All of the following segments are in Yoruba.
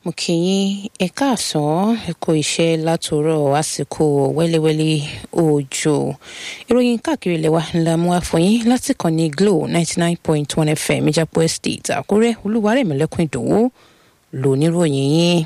mo kí yín ẹ káàsán ẹ kó iṣẹ́ látòrọ̀ àsìkò wẹ́lẹ́wẹ́lẹ́ òjò ìròyìn káàkiri ilẹ̀ wa ńlá mú àfọyín láti kàn ní glo ninety nine point one fm ìjàpọ̀ estate àkúrẹ́ olúwarẹ̀mẹ́lẹ́kùn ìdòwú lóníròyìn yín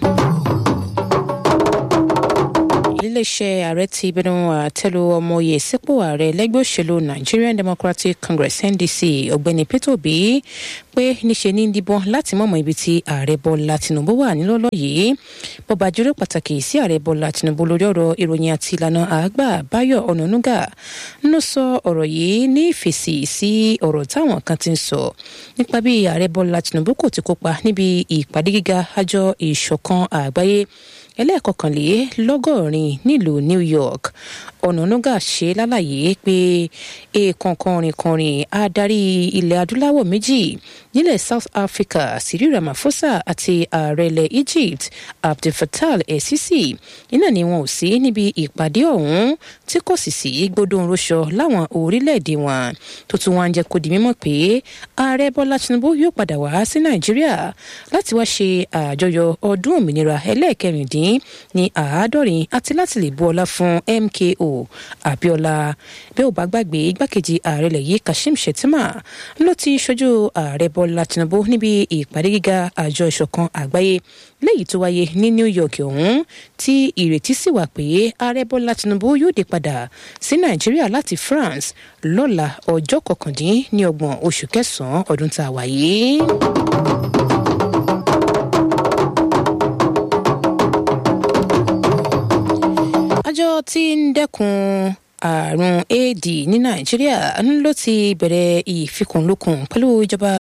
iléeṣẹ́ ààrẹ ti bẹnu àtẹ́lu ọmọye sípò ààrẹ lẹ́gbẹ́ òṣèlú nigerian democratic congress ndc ọ̀gbẹ́ni peter obi pé níṣe ní díbọ́n láti mọ̀mọ́ ibi tí ààrẹ bọ́lá tinubu wà nílọ́lọ́ yìí bọ́ba jùlọ pàtàkì sí ààrẹ bọ́lá tinubu lórí ọ̀rọ̀ ìròyìn àti ìlànà àgbà báyọ̀ ọ̀nànúgà ló sọ ọ̀rọ̀ yìí ní ìfèsì sí ọ̀rọ̀ táwọn kan ti ń sọ nípa bí ààrẹ bọ́lá tinubu kò ti kópa níbi ìpàdé gíga àjọ ìṣọ̀kan àgbáyé ẹlẹ́ẹ̀kọkànlélọ́gọ́rin nílùú new york ọ̀nànúgà ṣe lálàyé pé èèkàn kọrin-kọrin adarí ilẹ̀ adúláwọ̀ méjì nílẹ̀ south africa cyril ramaphosa àti ààrẹ ilẹ̀ egypt abdulfattah el-sisi iná ni wọn ò sí níbi ìpàdé ọ̀hún tí kò sì sí gbódòǹroṣọ láwọn orílẹ̀-èdè wọn tó tún wá ń jẹ́ kó di mímọ̀ pé ààrẹ bọ́lá tinubu yóò padà wá sí nàìjíríà láti wá ṣe àjọyọ̀ ọdún òmìnira ẹlẹ́ẹ̀kẹrìndín ní àádọ́rin àti láti lè bu ọlá fún mko abiola bí ó bá gbàgbé igbákejì ààrẹ ilẹ̀ yìí kashim shettima ló ti ṣojú ààrẹ bọ́lá tinubu níbi ìpàdé gíga àjọ ìṣọ̀kan àgbáyé léyìí tó wáyé ní new york ọ̀hún tí ìrètí sì wà pé ààrẹ bọ́lá tinubu yóò dé padà sí nàìjíríà láti france lọ́la ọjọ́ kọkàndínlọ́gbọ̀n oṣù kẹsàn-án ọdún tá a wà yìí. àjọ tí ń dẹ́kun àrùn éèdì ní nàìjíríà ló ti bẹ̀rẹ̀ ìfikùnlukùn pẹ̀lú ìjọba